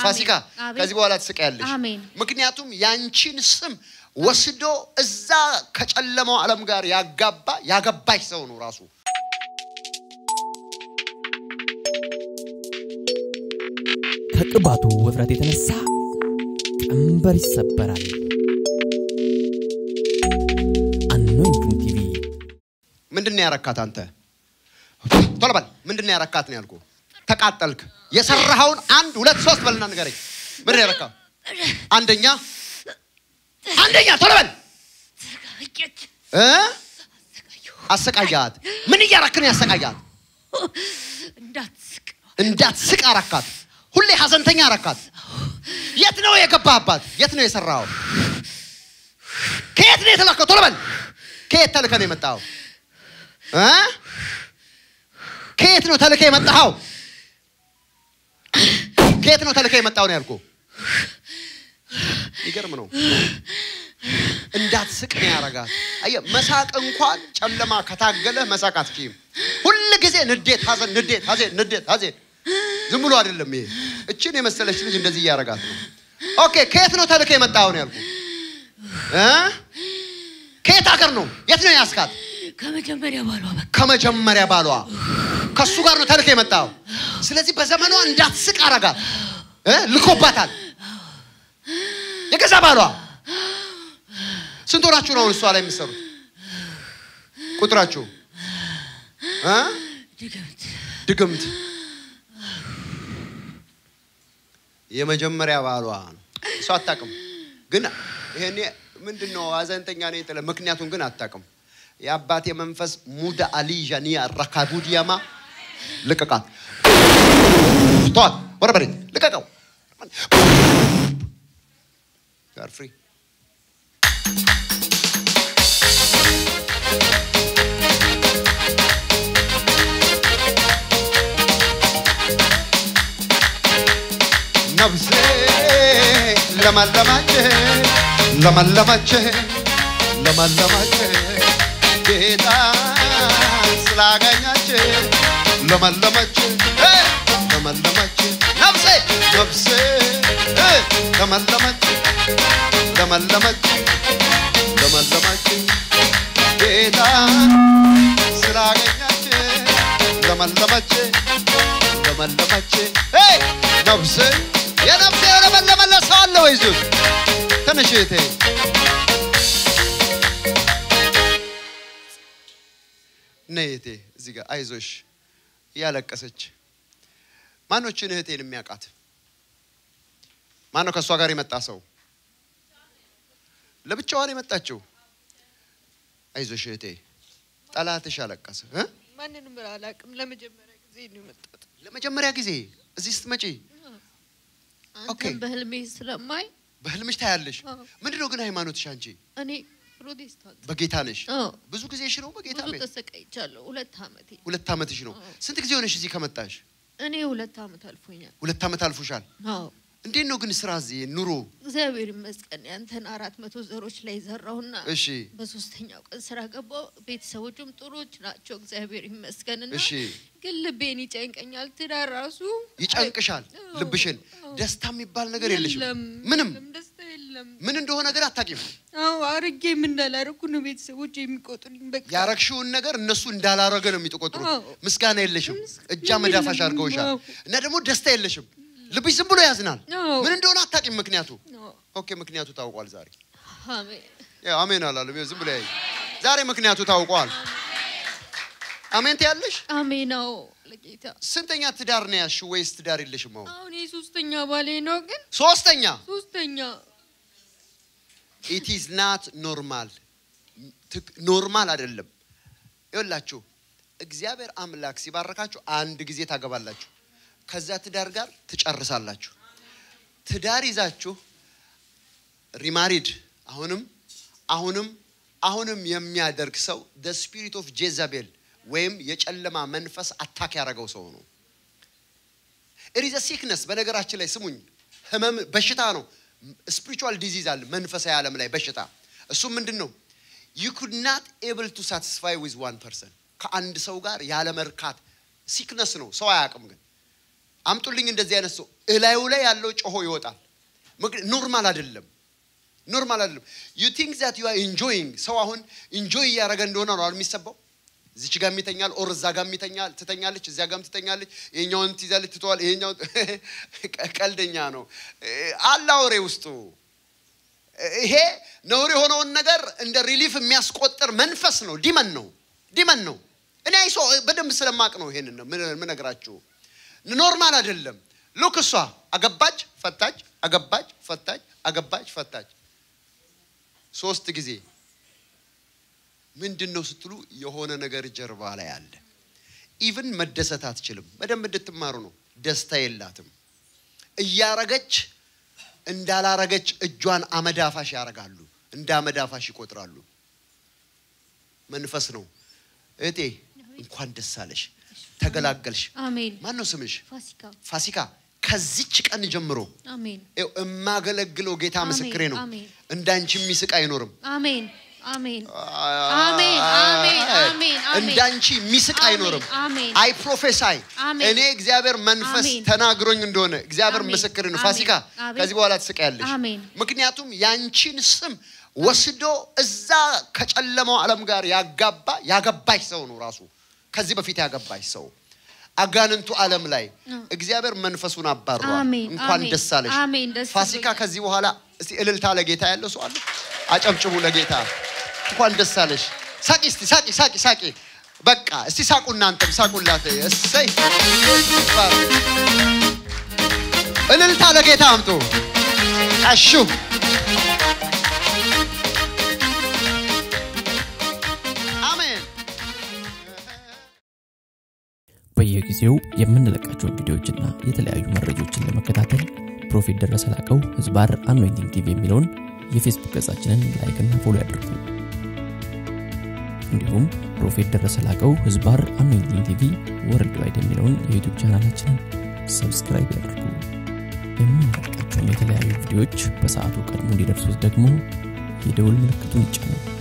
ፋሲካ አሜን። ከዚህ በኋላ ትስቃያለሽ። አሜን። ምክንያቱም ያንቺን ስም ወስዶ እዛ ከጨለማው ዓለም ጋር ያጋባ ያገባሽ ሰው ነው ራሱ። ከቅባቱ ውፍረት የተነሳ ቀንበር ይሰበራል። አኖይንቲንግ ቲቪ ምንድን ነው ያረካት አንተ? ቶሎ በል። ምንድን ነው ያረካት ነው ያልኩህ? ተቃጠልክ። የሰራኸውን አንድ ሁለት ሶስት በልና ንገረኝ። ምንድን ነው ያረካው? አንደኛ አንደኛ ቶሎ በል እ አሰቃያት። ምን እያረክ ነው ያሰቃያት? እንዳትስቅ እንዳትስቅ አረካት። ሁሌ ሀዘንተኛ አረካት። የት ነው የገባህባት? የት ነው የሰራኸው? ከየት ነው የተላከው? ቶሎ በል። ከየት ተልከህ ነው የመጣኸው? እ? ከየት ነው ተልከህ የመጣኸው? ከየት ነው ተልከህ የመጣኸው ነው ያልኩህ። ይገርም ነው። እንዳትስቅ ነው ያረጋት። አየህ መሳቅ እንኳን ጨለማ ከታገለ መሳቅ አትችይም። ሁል ጊዜ ንዴት፣ ሀዘን፣ ንዴት፣ ሀዘን፣ ንዴት፣ ሀዘን። ዝም ብሎ አይደለም ይሄ። እችን የመሰለች ልጅ እንደዚህ እያረጋት ነው። ኦኬ ከየት ነው ተልከህ የመጣኸው ነው ያልኩህ እ? ከየት ሀገር ነው? የት ነው ያስካት? ከመጀመሪያ ባሏ በቃ ከመጀመሪያ ባሏ ከሱ ጋር ነው ተልከህ የመጣኸው። ስለዚህ በዘመኗ እንዳትስቅ አረጋት እ? ልኮባታል። የገዛ ባሏ ስንት ሆናችሁ ነው አሁን እሷ ላይ የምትሰሩት? ቁጥራችሁ እ? ድግምት ድግምት የመጀመሪያ ባሏ ነው። እሷ አታውቅም፣ ግን ይሄኔ ምንድን ነው ሀዘንተኛ ነኝ ትለ ምክንያቱም ግን አታውቅም። የአባቴ መንፈስ ሙዳ አሊዣኒያ ረካቡዲያማ ልቀቃት፣ ተዋት፣ ወደ መሬት ልቀቀው። ጋር ፍሪ ነፍሴ ለመለማች ለመለማች ለመለማች ጌታ ስላገኛች ለመለማች እ ለመለማች ነፍሴ ነፍሴ እ ለመለማች ለመለማች ለመለማች ጌታ ስላገኛች ለመለማች ለመለመች ሄይ ነፍሴ የነፍሴ የለመለመለ ሰው አለ ወይ እዚህ ውስጥ? ትንሽ እህቴ ነይ እህቴ እዚህ ጋር አይዞሽ እያለቀሰች ማኖችን እህቴን የሚያውቃት ማን ነው ከእሷ ጋር የመጣ ሰው ለብቻዋን የመጣችው አይዞሽ እህቴ ጠላትሽ አለቀሰ እ? ማንንም አላውቅም። ለመጀመሪያ ጊዜ ነው የመጣሁት። ለመጀመሪያ ጊዜ እዚህ ስትመጪ ኦኬ። አንተን በህልሜ ስለማይ በህልምሽ ታያለሽ። አዎ። ምንድነው ግን ሃይማኖትሽ አንቺ? እኔ ፕሮቴስታንት በጌታ ነሽ? አዎ። ብዙ ጊዜሽ ነው በጌታ ብዙ ቤት? ተሰቃይቻለሁ። ሁለት አመቴ ሁለት ዓመትሽ ነው። አዎ። ስንት ጊዜ ሆነሽ እዚህ ከመጣሽ? እኔ ሁለት አመት አልፎኛል። ሁለት ዓመት አልፎሻል። አዎ እንዴት ነው ግን ስራ እዚህ ኑሮ? እግዚአብሔር ይመስገን ያንተን አራት መቶ ዘሮች ላይ ዘራሁና እሺ በሶስተኛው ቀን ስራ ገባው። ቤተሰቦቹም ጥሩዎች ናቸው እግዚአብሔር ይመስገንና እሺ። ግን ልቤን ይጨንቀኛል። ትዳር ራሱ ይጨንቅሻል አዎ፣ ልብሽን። አዎ። ደስታ የሚባል ነገር የለሽም። የለም፣ ምንም የለም፣ ደስታ የለም። ምን እንደሆነ ግን አታውቂም። አዎ አርጌም እንዳላረኩ ነው ቤተሰቦች የሚቆጡልኝ። በቃ ያረግሽውን ነገር እነሱ እንዳላረገ ነው የሚቆጥሩት። አዎ። ምስጋና የለሽም። ምስጋና እጃ መዳፋሽ የለም። አድርገውሻል። አዎ። እና ደግሞ ደስታ የለሽም። ልብሽ ዝም ብሎ ያዝናል። አዎ። ምን እንደሆነ አታውቂም ምክንያቱ። አዎ፣ ኦኬ ምክንያቱ ታውቋል ዛሬ አሜን ያው አሜን አላለም። ይኸው ዝም ብሎ ያይ ዛሬ ምክንያቱ ታውቋል። አሜን ትያለሽ። አሜን። አዎ ለጌታ ስንተኛ ትዳር ነው ያልሽው ወይስ ትዳር የለሽም? አሁን አሁን የሶስተኛ ባሌ ነው፣ ግን ሶስተኛ። ሶስተኛ ኢት ኢዝ ናት ኖርማል ኖርማል አይደለም። ይኸውላችሁ እግዚአብሔር አምላክ ሲባረካችሁ አንድ ጊዜ ታገባላችሁ፣ ከዛ ትዳር ጋር ትጨርሳላችሁ። ትዳር ይዛችሁ ሪማሪድ አሁንም አሁንም አሁንም የሚያደርግ ሰው ደ ስፒሪት ኦፍ ጄዛቤል ወይም የጨለማ መንፈስ አታክ ያደረገው ሰው ነው። ኢሪዘ ሲክነስ በነገራችን ላይ ስሙኝ፣ ህመም በሽታ ነው። ስፒሪቹዋል ዲዚዝ አለ መንፈሳዊ ዓለም ላይ በሽታ። እሱም ምንድን ነው? ዩ ኩድ ናት ኤብል ቱ ሳቲስፋይ ዊዝ ዋን ፐርሰን ከአንድ ሰው ጋር ያለ መርካት ሲክነስ ነው። ሰው አያውቅም ግን አምጡልኝ እንደዚህ አይነት ሰው እላዩ ላይ ያለው ጮሆ ይወጣል። ምክንያት ኖርማል አይደለም፣ ኖርማል አይደለም። ዩ ቲንክ ዛት ዩ አር ኢንጆይንግ ሰው አሁን ኢንጆይ እያደረገ እንደሆነ ነው አይደል የሚሰባው። እዚች ጋር ይተኛል፣ ኦር እዛ ጋር ይተኛል፣ ትተኛለች፣ እዚያ ጋርም ትተኛለች፣ ይሄኛውን ትይዛለች፣ ትተዋል፣ ይሄኛው ቀልደኛ ነው አለ አውሬ ውስጡ ይሄ ነውር የሆነውን ነገር እንደ ሪሊፍ የሚያስቆጥር መንፈስ ነው። ዲመን ነው፣ ዲመን ነው። እኔ አይሶ በደንብ ስለማቅ ነው ይሄንን ነው ምነግራችሁ። ኖርማል አይደለም። ሉክ እሷ አገባች፣ ፈታች፣ አገባች፣ ፈታች፣ አገባች፣ ፈታች ሶስት ጊዜ። ምንድን ነው ስትሉ የሆነ ነገር ጀርባ ላይ አለ። ኢቭን መደሰት አትችልም። በደንብ እንድትማሩ ነው። ደስታ የላትም እያረገች እንዳላረገች እጇን አመዳፋሽ ያደርጋሉ። እንደ አመዳፋሽ ይቆጥራሉ። መንፈስ ነው። እህቴ እንኳን ደስ አለሽ፣ ተገላገልሽ። አሜን። ማን ነው ስምሽ? ፋሲካ ፋሲካ። ከዚች ቀን ጀምሮ አሜን ይኸው የማገለግለው ጌታ አሜን፣ ምስክሬ ነው። አሜን። እንዳንቺ የሚስቅ አይኖርም። አሜን አሜን አሜን አሜን አሜን አሜን እንዳንቺ የሚስቅ አሜን፣ አይኖርም። አሜን። አይ ፕሮፌሳይ አሜን። እኔ እግዚአብሔር መንፈስ አሜን። ተናግሮኝ እንደሆነ እግዚአብሔር አሜን፣ ምስክር ነው። አሜን፣ ፋሲካ አሜን። ከዚህ በኋላ ትስቃያለሽ። አሜን። ምክንያቱም ያንቺን ስም ወስዶ እዛ ከጨለማው ዓለም ጋር ያጋባ ያገባሽ ሰው ነው ራሱ ከዚህ በፊት ያገባሽ ሰው አጋንንቱ ዓለም ላይ እግዚአብሔር መንፈሱን አባሯል። አሜን፣ እንኳን አሜን፣ ደስ አለሽ አሜን፣ ደስ ፋሲካ። ብሎኛል። ከዚህ በኋላ እስቲ እልልታ ለጌታ ያለው ሰው አለ? አጨብጭቡ ለጌታ። እንኳን ደስ አለሽ። ሳቂ እስቲ ሳቂ ሳቂ ሳቂ። በቃ እስቲ ሳቁ፣ እናንተም ሳቁላት። እሰይ እልልታ ለጌታ አምጡ። ቀሹ አሜን። በየጊዜው የምንለቃቸውን ቪዲዮዎችና የተለያዩ መረጃዎችን ለመከታተል ፕሮፌት ደረሰ ላቀው ህዝባር አኖይንቲንግ ቲቪ የሚለውን የፌስቡክ ገጻችንን ላይክና ፎሎ ያድርጉ። እንዲሁም ፕሮፌት ደረሰ ላቀው ህዝባር አኖይንቲንግ ቲቪ ወርልድ ዋይድ የሚለውን የዩቱብ ቻናላችንን ሰብስክራይብ ያድርጉ። የምንለቃቸውን የተለያዩ ቪዲዮዎች በሰዓቱ ቀድሞ እንዲደርሱት ደግሞ የደውል ምልክቱን ይጫኑ።